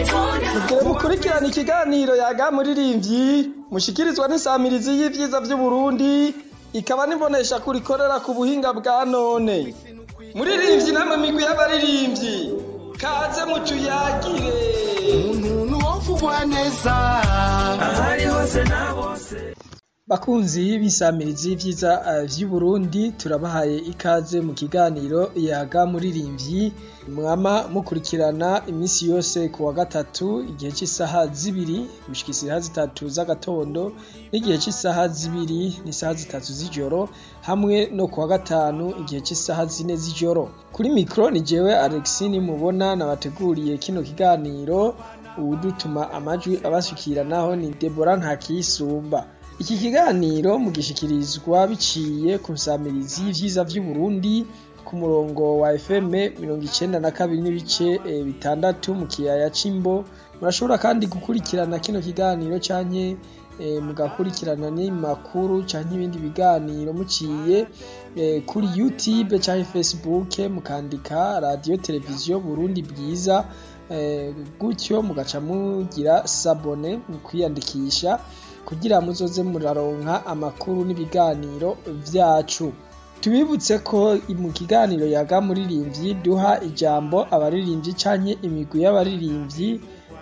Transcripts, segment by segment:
Mugire mukurikirana ikiganiro yaga muririmbyi mushikirizwa n'isamirizi y'ivyiza vy'Uburundi ikaba nibonesha kurikorera ku buhinga bwa none. Muririmbyi namwe migwi y'abaririmbyi kaze mutuyagire. umuntu wovugwa neza ahari hose na bose Bakunzi b'isamirizi y'ivyiza uh, vy'Uburundi turabahaye ikaze mu kiganiro yaga muririmbyi mwama mukurikirana imisi yose ku wa gatatu igihe c'isaha zibiri gushika isaha zitatu z'agatondo n'igihe c'isaha zibiri n'isaha zitatu z'ijoro hamwe no ku wa gatanu igihe c'isaha zine z'ijoro kuri mikro ni jewe Alexine mubona nabateguriye kino kiganiro uwudutuma amajwi abashikira naho ni Deborah Ntakiyisumba iki kiganiro mugishikirizwa biciye ku nsamirizi y'ivyiza vy'Uburundi ku murongo wa FM mirongo icenda na kabiri n'ibice eh, bitandatu mu kiyaya c'Imbo murashobora kandi gukurikirana kino kiganiro canke eh, mugakurikirana n'imakuru canke ibindi biganiro muciye eh, kuri YouTube canke Facebook mukandika radio televiziyo Burundi bwiza eh, gutyo mugaca mugira sabone mu kwiyandikisha kugira muzoze muraronka amakuru n'ibiganiro vyacu tubibutse ko mu kiganiro yaga muririmbyi duha ijambo abaririmbyi canke imigwi y'abaririmbyi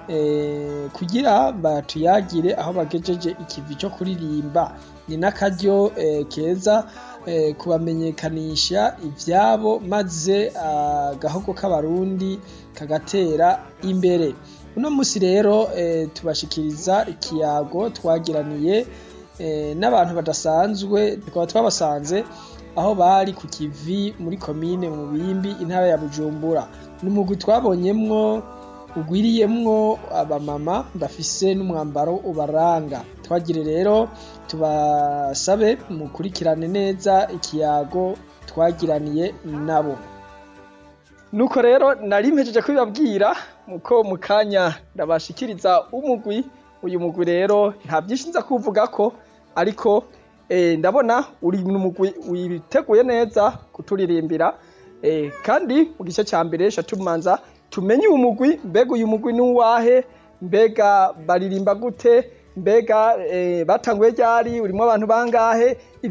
eh, kugira batuyagire aho bagejeje ikivi co kuririmba ni n'akaryo eh, keza eh, kubamenyekanisha ivyabo maze agahogo k'abarundi kagatera imbere uno musi rero eh, tubashikiriza ikiyago twagiraniye eh, n'abantu badasanzwe tukaba twabasanze aho bari ku kivi muri komine mu bimbi intara ya bujumbura ni umugwi twabonyemwo ugwiriyemwo abamama bafise n'umwambaro ubaranga twagire rero tubasabe mukurikirane neza ikiyago twagiraniye nabo nuko rero nari mpejeje kubibabwira muko mu kanya ndabashikiriza umugwi uyu mugwi rero nta byinshi nza kuvugako ariko eh, ndabona uri mu mugwi witeguye neza kuturirimbira eh, kandi mu gice ca mbere sha tumanza tumenye uyu mugwi mbega uyu mugwi nuwahe mbega baririmba gute mbega eh, batanguye ryari urimo abantu bangahe